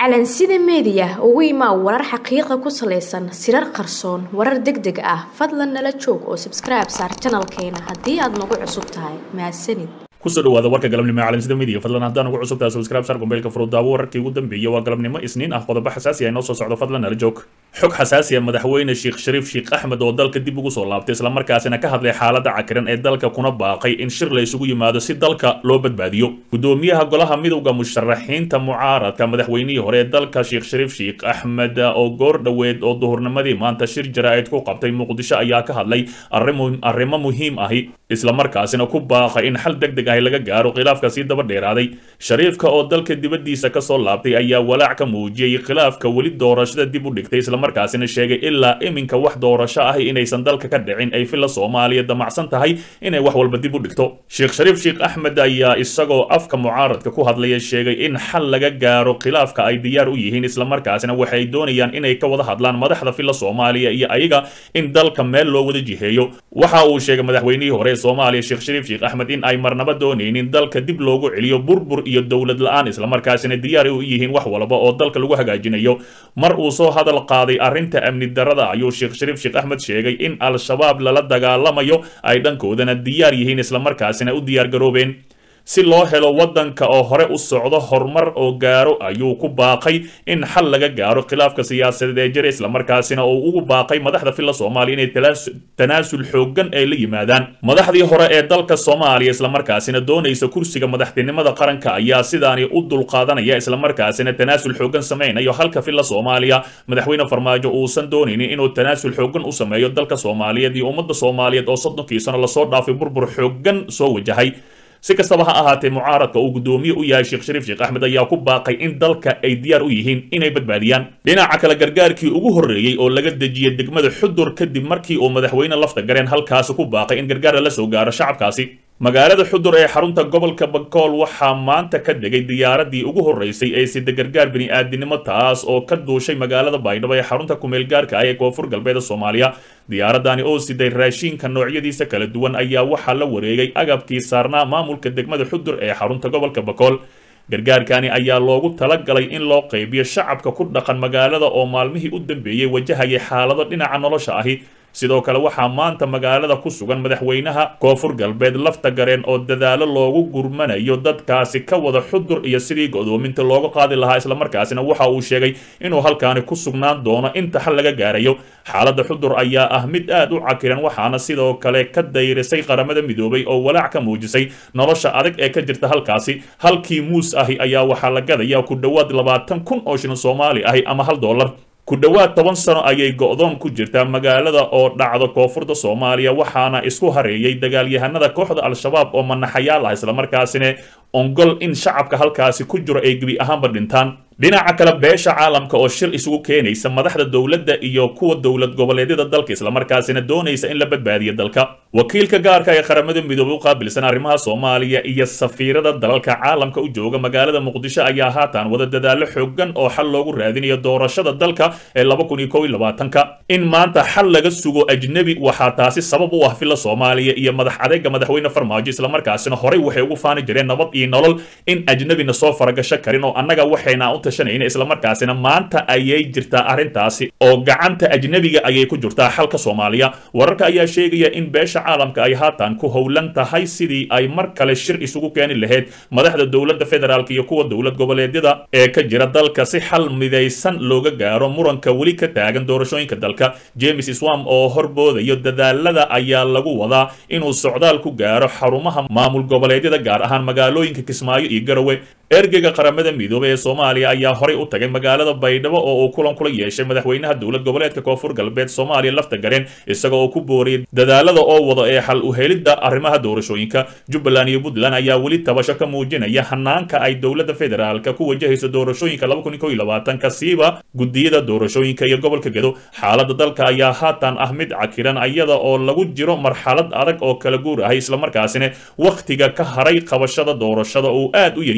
calansida meediya ugu imaa warar xaqiiqa ku salaysan sirar qarsoon warar deg deg ah fadlan nala joog oo sabskribe saar janalkeena haddii aad nagu cusub tahay mahadsanid kusoo dhawaada warka galabnimo calansida media fadlan haddaan ugu cusubtahay subscribe sar gombeylka furudaawo wararkii ugu dambeeyay waa galabnimo isniin ah qodobo xasaasi ah inoo soo socdo fadlan nala joog xog xasaasi ah madaxweyne sheekh shariif sheekh axmed oo dalka dib ugu soo laabtay islamarkaasina ka hadlay xaaladda cakiran ee dalka kuna baaqay in shir la isugu yimaado si dalka loo badbaadiyo gudoomiyaha golaha midowda musharaxiinta mucaaradka madaxweynihii hore ee dalka sheekh shariif sheekh axmed oo goor dhoweed oo duhurnimadii maanta shir jaraa'id ku qabtay muqdisho ayaa ka hadlay arrimo muhiim ahi islamarkaasina ku baaqay in xal deg deg ahi laga gaaro khilaafka sii daba dheeraaday shariifka oo dalka dibaddiisa kasoo laabtay ayaa walaac ka muujiyey khilaafka weli doorashada dib u dhigtay islamarkaasina sheegay ilaa iminka wax doorasho ahi inaysan dalka ka dhicin ay filla soomaaliya damacsan tahay inay wax walba dib u dhigto sheekh shariif sheekh axmed ayaa isagoo afka mucaaradka ku hadlaya sheegay in xal laga gaaro khilaafka ay diyaar u yihiin islamarkaasina waxay doonayaan inay ka wada hadlaan madaxda filla soomaaliya iyo ayaga in dalka meel loo wada jiheeyo waxa uu sheegay madaxweynihii hore ee soomaaliya sheekh shariif sheekh axmed in ay marnaba doonaynin dalka dib loogu celiyo burbur iyo dowlad la-aan islamarkaasina diyaar u yihiin wax walba oo dalka lagu hagaajinayo mar uu soo hadal qaaday arrinta amni darada ayuu sheekh shariif sheekh axmed sheegay in al-shabaab lala dagaalamayo ay dhankoodana diyaar yihiin islamarkaasina u diyaar garoobeen si loo helo waddanka oo hore u socdo horumar oo gaaro ayuu ku baaqay in xal laga gaaro khilaafka siyaasadeed ee jira islamarkaasina uu ugu baaqay madaxda filla soomaaliya inay tanaasul xooggan ay la yimaadaan madaxdii hore ee dalka soomaaliya islamarkaasina doonaysa kursiga madaxtinimada qaranka ayaa sidaani u dulqaadanaya islamarkaasina tanaasul xooggan samaynayo halka filla soomaaliya madaxweyne farmaajo uusan doonaynin inuu tanaasul xooggan u sameeyo dalka soomaaliyeed iyo ummadda soomaaliyeed oo soddonkii sano lasoo dhaafay burbur xooggan soo wajahay si kastaba ha ahaatee mucaaradka uu guddoomiye u yahay sheekh shariif sheekh axmed ayaa ku baaqay in dalka ay diyaar u yihiin inay badbaadiyaan dhinaca kale gargaarkii ugu horreeyey oo laga dejiyey degmada xudur kadib markii uu madaxweyne lafta gareen halkaasi ku baaqay in gargaar la soo gaaro shacabkaasi magaalada xudur ee xarunta gobolka bakool waxaa maanta ka degay diyaaradii ugu horreysay ee sida gargaar bini'aadinimo taas oo ka duushay magaalada baydhabo ee xarunta kumeelgaarka ah ee koonfur galbeeda soomaaliya diyaaradani oo siday raashiinka noocyadiisa kala duwan ayaa waxaa la wareegay agabkii saarnaa maamulka degmada xudur ee xarunta gobolka bakool gargaarkani ayaa loogu talagalay in loo qaybiyo shacabka ku dhaqan magaalada oo maalmihii u dambeeyey wajahayay xaalado dhinaca nolosha ahi sidoo kale waxaa maanta magaalada ku sugan madaxweynaha koonfur galbeed lafta gareen oo dadaalo loogu gurmanayo dadkaasi ka wada xudur iyo sidii godoominta looga qaadi lahaa islamarkaasina waxa uu sheegay inuu halkaani ku sugnaan doono inta xal laga gaarayo xaaladda xudur ayaa ah mid aad u cakiran waxaana sidoo kale ka dayrisay qaramada midoobay oo walaac ka muujisay nolosha adag ee ka jirta halkaasi halkii muus ahi ayaa waxaa la gadaya ku dhowaad labaatan kun oo shilin soomaali ahi ama hal dollar ku dhowaad toban sano ayay go'doon ku jirtaa magaalada oo dhacda koonfurta soomaaliya waxaana isku hareeyay dagaalyahanada kooxda al-shabaab oo manaxayaal ah islamarkaasina ongol in shacabka halkaasi ku jiro ay gebi ahaanba dhintaan dhinaca kale beesha caalamka oo shir isugu keenaysa madaxda dowladda iyo kuwa dowlad goboleedyada dalka islamarkaasina doonaysa in la badbaadiyo dalka wakiilka gaarka ee qaramada midoobay u qaabilsan arrimaha soomaaliya iyo safiirada dalalka caalamka u jooga magaalada muqdisho ayaa haatan wada dadaalo xoogan oo xal loogu raadinayo doorashada dalka ee laba kun iyo kow iyo labaatanka in maanta xal laga sugo ajnebi waxaa taasi sabab u ah filla soomaaliya iyo madax adeega madaxweyne farmaajo islamarkaasina horey waxay ugu faani jireen nabad iyo nolol in ajnebina soo faragasho karin oo annaga waxayna u tashanayna islamarkaasina maanta ayay jirtaa arrintaasi oo gacanta ajnebiga ayay ku jirtaa xalka soomaaliya wararka ayaa sheegaya in beesha caalamka ay haatan ku howlan tahay sidii ay mar kale shir isugu keeni lahayd madaxda dowladda federaalk iyo kuwa dowlad goboleedyada ee ka jira dalka si xal midaysan looga gaaro muranka weli ka taagan doorashooyinka dalka james swam oo horboodayo dadaalada ayaa lagu wadaa inuu socdaal ku gaaro xarumaha maamul goboleedyada gaar ahaan magaalooyinka kismaayo iyo garowe ergeyga qaramada midoobey ee soomaaliya ayaa horay u tagay magaalada baydhabo oo uu kulan kula yeeshay madaxweynaha dowlad goboleedka koonfur galbeed soomaaliya lafta gareen isaga oo ku booriyay dadaalada oo wada ee xal u helidda arrimaha doorashooyinka jubbaland iyo puntland ayaa weli tabasho ka muujinaya hanaanka ay dowladda federaalka ku wajahayso doorashooyinka laba kun iyo kow iyo labaatanka siiba guddiyada doorashooyinka iyo gobolka gedo xaaladda dalka ayaa haatan ah mid cakiran iyada oo lagu jiro marxalad adag oo kala guur ahay islamarkaasina wakhtiga ka haray qabashada doorashada uu aad u yaryahay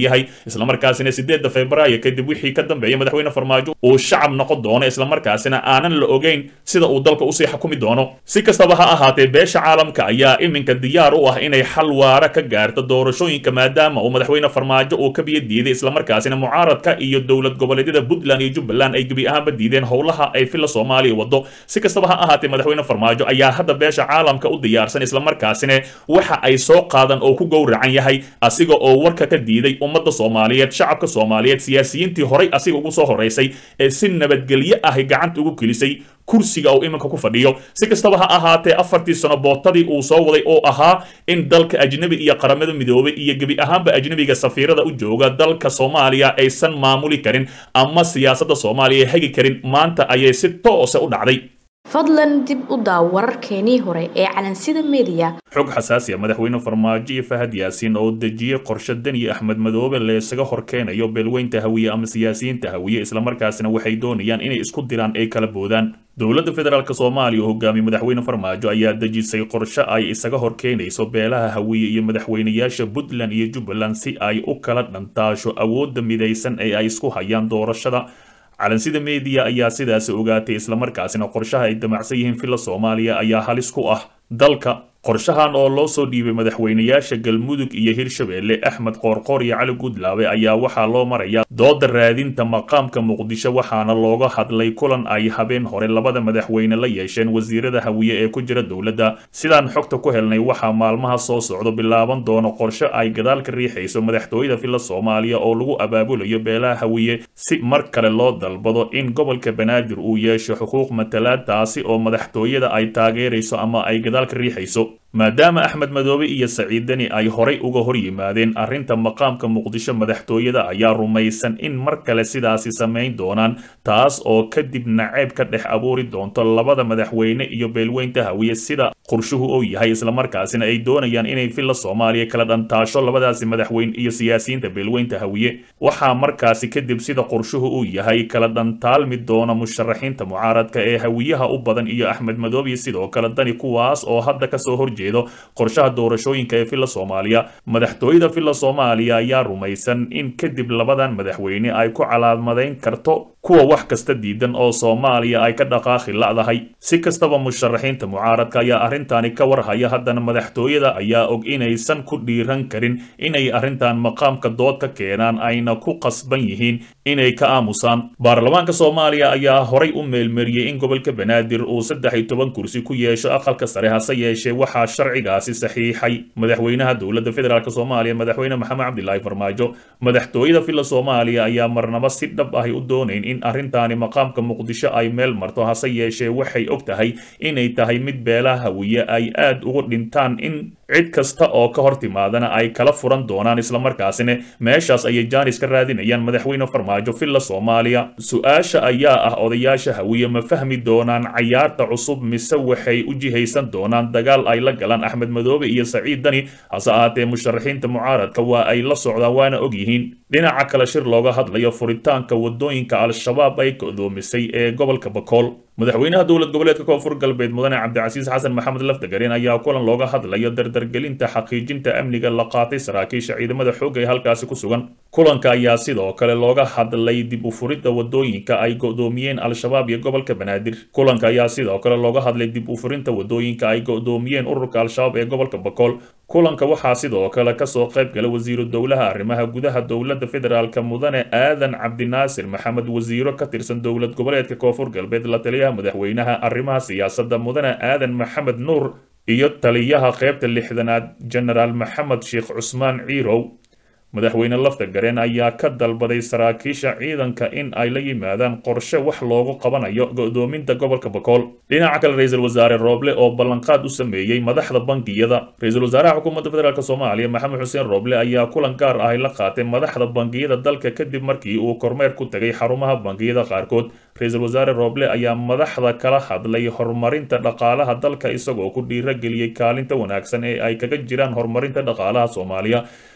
islamarkaasina sideedda februaayo kadib wixii ka dambeeya madaxweyne farmaajo uu shacab noqon doono islamarkaasina aanan la ogeyn sida uu dalka usii xukumi doono si kastaba ha ahaatee beesha caalamka ayaa iminka diyaar u ah inay xal waara ka gaarto doorashooyinka maadaama uu madaxweyne farmaajo uu ka biyo diiday islamarkaasina mucaaradka iyo dowlad goboleedyada puntland iyo jubbaland ay gebi ahaanba diideen howlaha ay filla soomaaliya wado si kastaba ha ahaatee madaxweyne farmaajo ayaa hadda beesha caalamka u diyaarsan islamarkaasina waxa ay soo qaadan oo ku gowracan yahay asiga oo warka ka diiday ummadda soomaaliyeed shacabka soomaaliyeed siyaasiyiintii horay asiga ugu soo horeysay ee si nabadgelyo ahy gacanta ugu gelisay kursiga uu iminka ku fadhiyo si kastaba ha ahaatee afartii sano bootadii uu soo waday oo ahaa in dalka ajnebi iyo qaramada midoobay iyo gebi ahaanba ajnebiga safiirada u jooga dalka soomaaliya aysan maamuli karin ama siyaasadda soomaaliya hegi karin maanta ayay si toose u dhacday fadlan dib u daaw wararkeenii hore ee calansida mediya xog xasaasi a madaxweyne farmaajo iyo fahad yaasiin oo dejiyey qorshe deni axmed madoobe leesaga horkeenayo beelweynta hawiye ama siyaasiyiinta hawiye islamarkaasina waxay doonayaan inay isku diraan ay kala boodaan dowladda federaalk soomaaliya oo hogaamiye madaxweyne farmaajo ayaa dejisay qorshe ay isaga horkeenayso beelaha hawiye iyo madaxweynayaasha puntland iyo jubbaland si ay u kala dhantaasho awoodda midaysan ee ay isku hayaan doorashada calansida mediya ayaa sidaasi ogaatay islamarkaasina qorshaha ay damacsan yihiin filla soomaaliya ayaa halis ku ah dalka qorshahan oo loo soo dhiibay madaxweynayaasha galmudug iyo hirshabeelle axmed qoorqoor iyo cali gudlaabe ayaa waxaa loo marayaa dooda raadinta maqaamka muqdisho waxaana looga hadlay kulan ay habeen hore labada madaxweyne la yeesheen wasiirada hawiye ee ku jira dowladda sidaan xogta ku helnay waxaa maalmaha soo socdo bilaaban doono qorshe ay gadaal ka riixayso madaxtooyada filla soomaaliya oo lagu abaabulayo beelaha hawiye si mar kale loo dalbado in gobolka banaadir uu yeesho xuquuq matalaad taasi oo madaxtooyada ay taageerayso ama ay gadaal ka riixayso maadaama axmed madoobe iyo saciid deni ay horay uga hor yimaadeen arrinta maqaamka muqdisho madaxtooyada ayaa rumaysan in mar kale sidaasi samayn doonaan taas oo kadib naceeb ka dhex abuuri doonto labada madaxweyne iyo beelweynta hawiye sida qorshuhu uu yahay islamarkaasina ay doonayaan inay filla soomaaliya kala dhantaasho labadaasi madaxweyne iyo siyaasiyiinta beelweynta hawiye waxaa markaasi kadib sida qorshuhu uu yahay kala dhantaalmi doona musharaxiinta mucaaradka ee hawiyaha u badan iyo axmed madoobe sidoo kale dani kuwaas oo hadda kasoo horjeeda qorshaha doorashooyinka ee filla soomaaliya madaxtooyada filla soomaaliya ayaa rumaysan in kadib labadan madaxweyne ay ku calaamadayn karto kuwa wax kasta diidan oo soomaaliya ay ka dhaqaaqi la'dahay si kastaba musharaxiinta mucaaradka ayaa arrintaani ka warhaya haddana madaxtooyada ayaa og inaysan ku dhiiran karin inay arrintan maqaamka dood ka keenaan ayna ku qasban yihiin inay ka aamusaan baarlamaanka soomaaliya ayaa horay u meelmariyey in gobolka banaadir uu saddex iyo toban kursi ku yeesho aqalka sare hase yeeshee waxaa sharcigaasi saxiixay madaxweynaha dowladda federaalk soomaaliya madaxweyne maxamed cabdilaahi farmaajo madaxtooyada filla soomaaliya ayaa marnaba si dhab ahy u doonayn in arrintaani maqaamka muqdisho ay meel marto hase yeeshee waxay og tahay inay tahay mid beelaha hawiye ay aad ugu dhintaan in cid kasta oo ka hor timaadana ay kala furan doonaan islamarkaasina meeshaas ayay jaanis ka raadinayaan madaxweyne farmaajo filla soomaaliya su-aasha ayaa ah odayaasha hawiye ma fahmi doonaan cayaarta cusub mise waxay u jihaysan doonaan dagaal ay la galaan axmed madoobe iyo saciid dani hase ahaatee musharaxiinta mucaaradka waa ay la socdaan waana og yihiin dhinaca kale shir looga hadlayo furitaanka wadooyinka al-shabaab ay go'doomisay ee gobolka bakool madaxweynaha dowlad goboleedka koonfur galbeed mudane cabdicasiis xasan maxamed lafdagareen ayaa kulan looga hadlayo dardargelinta xaqiijinta amniga la qaatay saraakiisha ciidamada xoogga ee halkaasi ku sugan kulanka ayaa sidoo kale looga hadlay dib u furidda wadooyinka ay go'doomiyeen al-shabaab iyo gobolka banaadir kulanka ayaa sidoo kale looga hadlay dib u furinta wadooyinka ay go'doomiyeen ururka al-shabaab ee gobolka bakool kulanka waxaa sidoo kale kasoo qayb gala wasiiru dowlaha arrimaha gudaha dowladda federaalk mudane aadan cabdinaasir maxamed wasiiro ka tirsan dowlad goboleedka koonfur galbeed la taliyaha madaxweynaha arrimaha siyaasadda mudane aadan maxamed nuur iyo taliyaha qaybta lixdanaad genaraal maxamed sheekh cusmaan ciirow madaxweyne lafta gareen ayaa ka dalbaday saraakiisha ciidanka in ay la yimaadaan qorshe wax loogu qabanayo go'doominta gobolka bakool dhinaca kale ra-iisul wasaare rooble oo ballanqaad u sameeyey madaxda bangiyada ra-iisul wasaaraha xukuumadda federaalk soomaaliya maxamed xuseen rooble ayaa kulan gaar ahy la qaatay madaxda bangiyada dalka kadib markii uu kormeer ku tegay xarumaha bangiyada qaarkood ra-iisul wasaare rooble ayaa madaxda kala hadlay horumarinta dhaqaalaha dalka isagoo ku dhiirageliyey kaalinta wanaagsan ee ay kaga jiraan horumarinta dhaqaalaha soomaaliya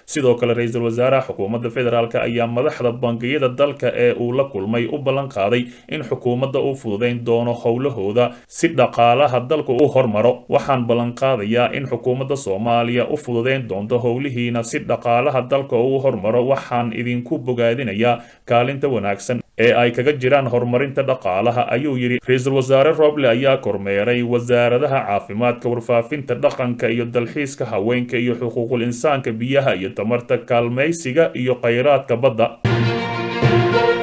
sidoo kale ra-iisul wasaaraha xukuumadda federaalk ayaa madaxda bangiyada dalka ee uu la kulmay u ballan qaaday in xukuumadda uu fududayn doono howlahooda si dhaqaalaha dalka u hormaro waxaan ballan qaadayaa in xukuumadda soomaaliya u fududayn doonto howlihiina si dhaqaalaha dalka uu hormaro waxaan idinku bogaadinayaa kaalinta wanaagsan ee ay kaga jiraan horumarinta dhaqaalaha ayuu yidhi ra-iisul wasaare roble ayaa kormeeray wasaaradaha caafimaadka warfaafinta dhaqanka iyo dalxiiska haweenka iyo xuquuqul insaanka biyaha iyo tamarta kaalmaysiga iyo khayraadka badda